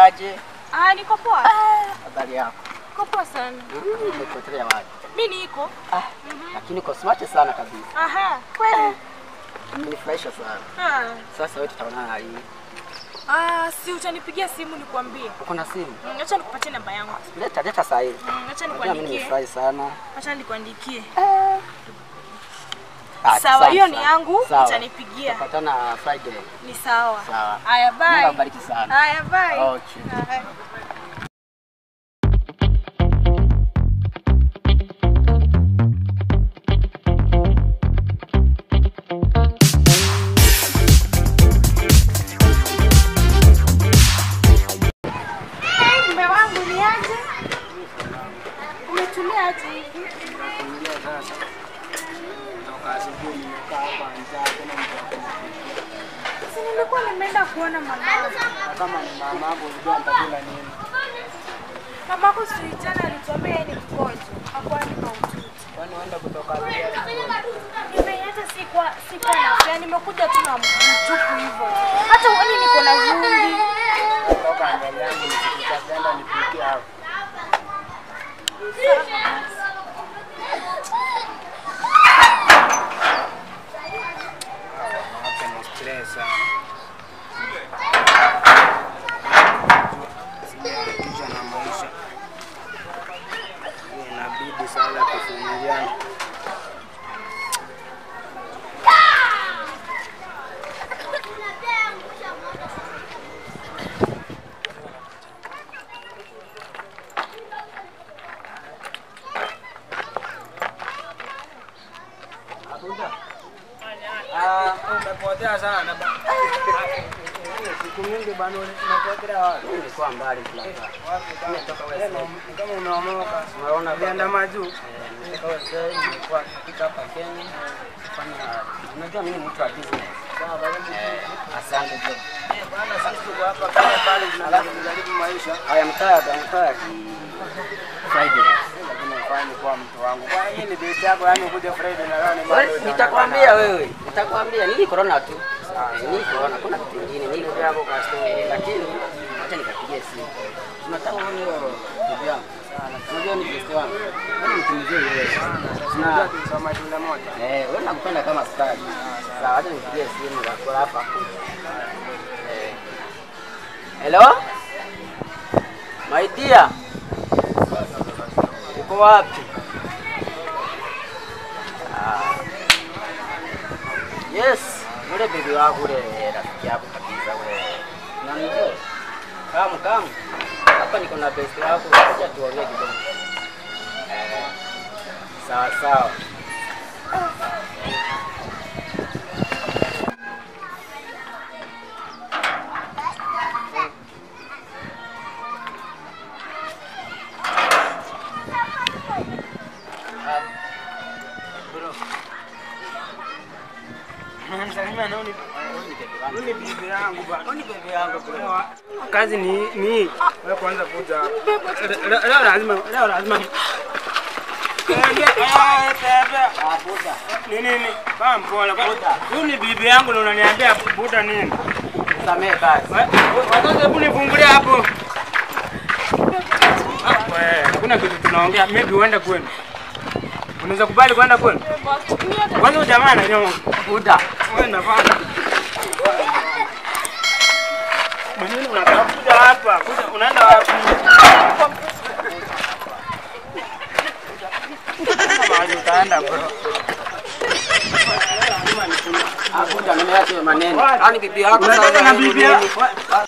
unaendeleaje? Ah, niko poa. Habari yako? Niko poa sana. Mm, Umepotelea wapi? Mimi niko. Ah, lakini uko smart sana kabisa. Aha, kweli. Umenifurahisha sana. Ah. Sasa wewe tutaonana lini? Ah, si utanipigia simu nikwambie. Uko na simu? Mm, Acha nikupatie namba yangu. Leta leta saa hii. Mm, Acha Unajua mimi nikuandikie. nimefurahi sana. Acha nikuandikie. Ah, Sawa, asante hiyo ni sana. yangu, Sawa. utanipigia. Tutapatana Friday. Ni sawa. Sawa. Haya, Mungu bye. akubariki sana. Haya, bye. Okay. Haya. Hey, mume wangu ni aje? Umetulia aje hivi? Si nilikuwa nimeenda kuona mama. Kama ni mama yako unajua nitakula nini? Mamako si jana alituambia yeye ni mgonjwa. Hakuwa ni mahututi. Kwani uenda kutoka pia Nimeiacha si kwa si kwa nafsi, nimekuja tu na mtupu hivyo. Hata uone niko na vumbi. kutoka mbele yangu nikikutapenda nipikie hapo. Wanawake ni stress sana. Sijaharakisha na maisha. Inabidi sasa tuvumiliane. Ah, umepotea sana ba. Siku mingi bana umepotea wapi? Nilikuwa mbali fulani. Nimetoka West. Kama umeomoka. Unaona Ulienda majuu. Eh, nimetoka West, nilikuwa nikifika hapa Kenya kufanya unajua mimi ni mtu wa business. Eh, asante bro. Bana sisi tuko hapa kama pale tunajaribu maisha. I am tired, I'm tired. Friday. Lakini ufanye kwa mtu wangu. Kwa hii ni date yako yani ukuje Friday na leo ni Wewe, Monday, Nitakwambia wewe, nitakwambia ni corona tu. Eh, Ni corona, kuna kitu kingine, ni Ndugu yako kwa store. Eh, lakini acha nikapigie simu. Tunataka uone hiyo ndugu yangu. Unajua ni best wangu. Wewe ni mtu mzuri wewe. Tunajua Na tulisoma shule moja. eh, wewe nakupenda kama stadi. Sawa, acha nipigie simu kwa hapa. Eh. Hello? My dear. Uko wapi? Ah. Yes, yule bibi wako ule rafiki yako kabisa ule. Unanijua? Kamu kamu. Hapa niko na best wako, kuja tuongee kidogo. Eh. Sawa sawa. Ah, Bro, Msalimia na uni. wewe ni bibi wangu. Uni bibi yangu bana. Wewe ni bibi yangu bro. Kazi ni ni hii. Wewe kwanza kuja. Leo leo lazima leo lazima. Tembea, eh, tembea. Ah, buda. Ni nini? Kama mpole. Huyu ni bibi yangu na unaniambia buda nini? Samee basi. Watoto hebu nifungulia hapo. Ah, wewe, Hakuna kitu tunaongea. Maybe uende kwenu. Unaweza kubali kwenda kwenu? Kwanza huyu jamaa ananyoa. Buda. Wewe nafanya. Mwenyewe unatafuta hapa. Kuja unaenda wapi? Mahali utaenda bro. Ah, buda nimeacha hiyo maneno. Ah, ni bibi yako Unataka sasa, na nini, bibi nini? yako? Ah,